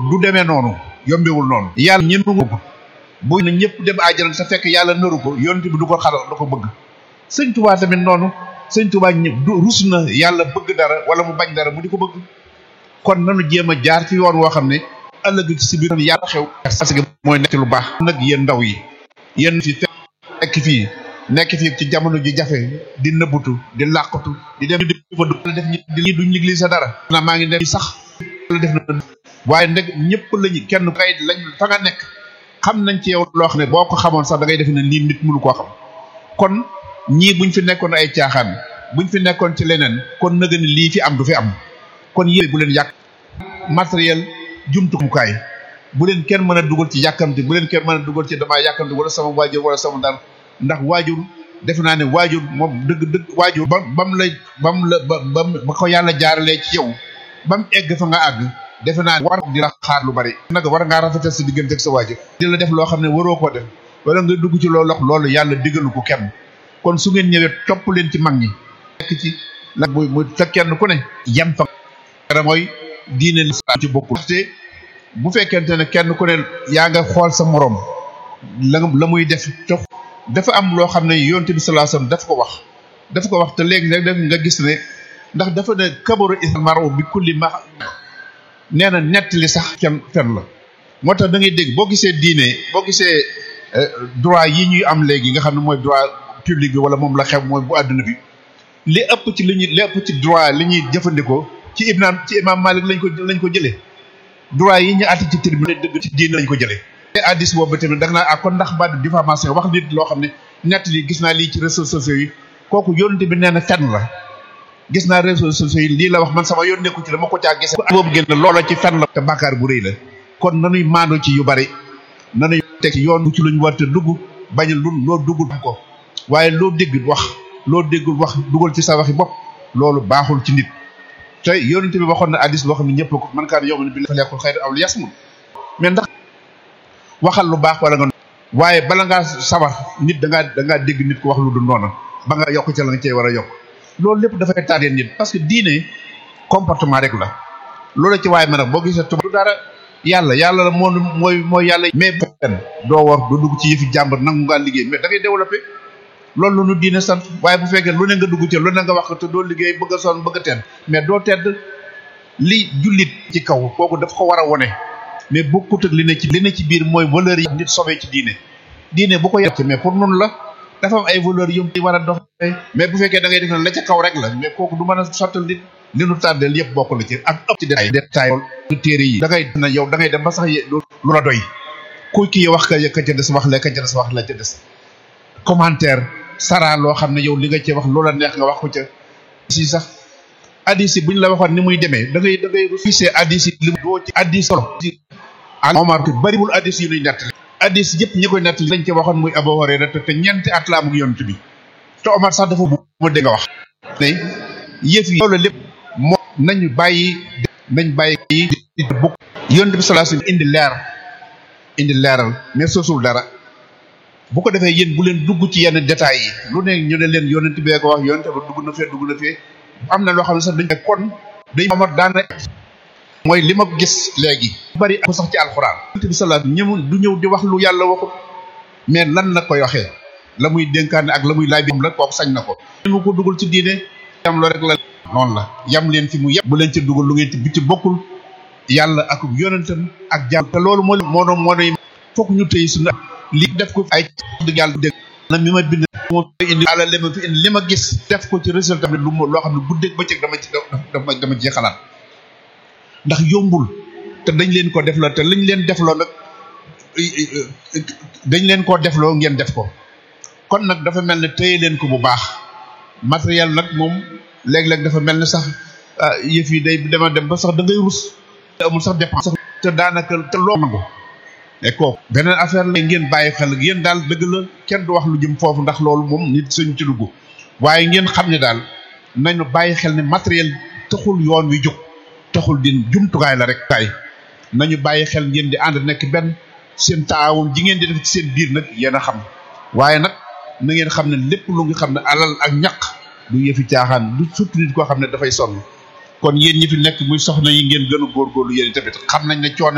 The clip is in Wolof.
du demee noonu yombewul noonu yàlla ñëpp ko bu na ñëpp dem àjjana sa fekk yàlla nëru ko yonent bi du ko xala du ko bëgg sëñ Tuubaa tamit noonu sëñ Tuubaa ñëpp du rus na yàlla bëgg dara wala mu bañ dara mu di ko bëgg kon nanu jéem a jaar ci yoon woo xam ne ëllëg ci si biir yàlla xew parce que mooy nekk lu baax nag yéen ndaw yi yéen fi fekk fii nekk fii ci jamono ji jafe di nëbbutu di làqatu di dem di fa def ñi duñ liggéey sa dara na maa ngi dem sax def na waaye ndeg ñëpp lañu kenn kay lañ fa nga nekk xam nañ ci yow loo xam ne boo ko xamoon sax da ngay def ne lii nit mënu koo xam kon ñii buñ fi nekkoon ay caaxaan buñ fi nekkoon ci leneen kon nëga ni lii fi am du fi am kon yéen bu leen yàq matériel jumtukaay bu leen kenn mën a dugal ci yàkkamti bu leen kenn mën a dugal ci damaa yàkkamti wala sama waajur wala sama dara ndax waajur defe naa ne waajur moom dëgg dëgg waajur ba bam la bam la ba bam ba ko yàlla jaaralee ci yow bam egg fa nga àgg defe naa war di la xaar lu bari nag war ngaa rafetal sa diggante ak sa waajur di la def loo xam ne waroo koo def wala nga dugg ci loolu wax loolu yàlla digalu ko kenn kon su ngeen ñëwee topp leen ci mag ñi nekk ci la muy muy te kenn ku ne yem fa mooy diine lislaam ci bokkul te bu fekkente ne kenn ku ne yaa nga xool sa moroom la la muy def te dafa am loo xam ne yonte bi sallallahu alayhi wasallam daf ko wax daf ko wax te léegi rek nga gis ne ndax dafa ne kabaru isal maro bi kulli ma nee na nettali sax kenn fen la moo tax da ngay dégg boo gisee diine boo gisee droit yi ñuy am léegi nga xam ne mooy droit public bi wala moom la xew mooy bu àdduna bi li ëpp ci li ñuy li ëpp ci droit li ñuy jëfandikoo ci ibnaan ci imam Malik lañ ko lañ ko jëlee droit yi ñu àtte ci tribunal dëgg ci diine lañ ko jëlee te addis boobu tamit da nga naa ak kon ndax baat diffamation wax nit loo xam ne nett li gis naa lii ci réseaux sociaux yi kooku yónnte bi nee na fenn la gis naa réseaux sociaux yi lii la wax man sama yoon nekku ci dama ko caa gis boobu génn loola ci fenn la te bàkkaar bu rëy la kon nanuy maandu ci yu bari nanuy teg yoon ci luñ war te dugg bañ lu loo duggul ko waaye loo dégg wax loo déggul wax dugal ci sa waxi bopp loolu baaxul ci nit te yonent bi waxoon na addis boo xam ne ñëpp ko man kaan yow bi fa lekkul xëy aw yasmul mais ndax waxal lu baax wala nga waaye bala ngaa sawar nit da ngaa da ngaa dégg nit ko wax lu du noonu ba nga yokk ca la nga cey war a yokk loolu lépp dafay tardé nit parce que diine comportement rek la loolu ci waaye ma nag boo gisee tubaab du dara yàlla yàlla la moo mooy mooy yàlla mais benn doo war doo dugg ci yëfi jàmbur nangu ngaa liggéey mais da ngay développé loolu la ñu diine sant waaye bu fekkee lu ne nga dugg ci lu ne nga wax te doo liggéey bëgg a sonn bëgg a tedd mais doo tedd li jullit ci kaw kooku daf ko war a wone mais bokkut ak li ne ci li ne ci biir mooy valeur yi nit sobee ci diine diine bu ko yàq mais pour nun la dafa am ay valeurs yu war a doxee mais bu fekkee da ngay def ne la ca kaw rek la mais kooku du mën a sottal nit li nu tàddeel yëpp bokk la ci ak ëpp ci détail détail téere yi da ngay na yow da ngay dem ba sax lu la doy ku kii wax ka ka ca des wax la ka ca des wax la ca des commentaire sara loo xam ne yow li nga ci wax loola neex nga wax ko ca si sax addis yi bu ñu la waxoon ni muy demee da ngay da ngay refusé addis yi li doo ci addis solo Omar ko bariwul addis yu ñuy nettali addis yëpp ñi koy nettali dañ ci waxoon muy Abu Hurayra te te ñeenti at la amuk yonent bi te Omar sax dafa bu ma dégg nga wax ne yëf yi loolu lépp moo nañu bàyyi nañ bàyyi yi bukk yonent bi sallallahu alayhi wasallam indi leer indi leeral mais sosul dara bu ko defee yéen bu leen dugg ci yenn détails yi lu ne ñu ne leen yonent bee ko wax yonent ba dugg na fee dugg na fee am na loo xam ne sax dañ kon dañ Omar daana mooy li ma gis léegi bari ko sax ci alxuraan yonent bi sallallahu alayhi wasallam ñëmul du ñëw di wax lu yàlla waxut mais lan la koy waxee la muy dénkaane ak la muy laaj bi la kooku sañ na ko mu ko dugal ci diine yam lo rek la noonu la yam leen fi mu yem bu leen ci dugal lu ngeen ci bi ci bokkul yàlla ak yonentam ak jàmm te loolu moo moo doon moo doon fokk ñu tëy suñu li def ko ay dëgg yàlla dégg na mi ma bind moo indi àlla li ma fi indi li ma gis def ko ci résultat bi lu loo xam ne guddeeg bëccëg dama ci dama dama ci xalaat ndax yombul te dañ leen ko defloo te lañ leen defloo nag dañ leen koo defloo ngeen def ko kon nag dafa mel ne téye leen ko bu baax matériel nag moom léeg-léeg dafa mel ne sax yëf yi day dema dem ba sax da ngay rus amul sax dépense te daanaka te loo nangu mais kooku beneen affaire la ngeen bàyyi xel yéen daal dëgg la kenn du wax lu jëm foofu ndax loolu moom nit suñ ci dugg waaye ngeen xam ne daal nañu bàyyi xel ne matériel taxul yoon wi jóg taxul din jumtukaay la rek kaay nañu bàyyi xel ngeen di ànd nekk benn seen taawun ji ngeen di def ci seen biir nag yéen a xam waaye nag na ngeen xam ne lépp lu nga xam ne alal ak ñaq du yëfi caaxaan du surtout nit koo xam ne dafay sonn kon yéen ñi fi nekk muy soxna yi ngeen gën a góorgóorlu yéen tamit xam nañ ne coono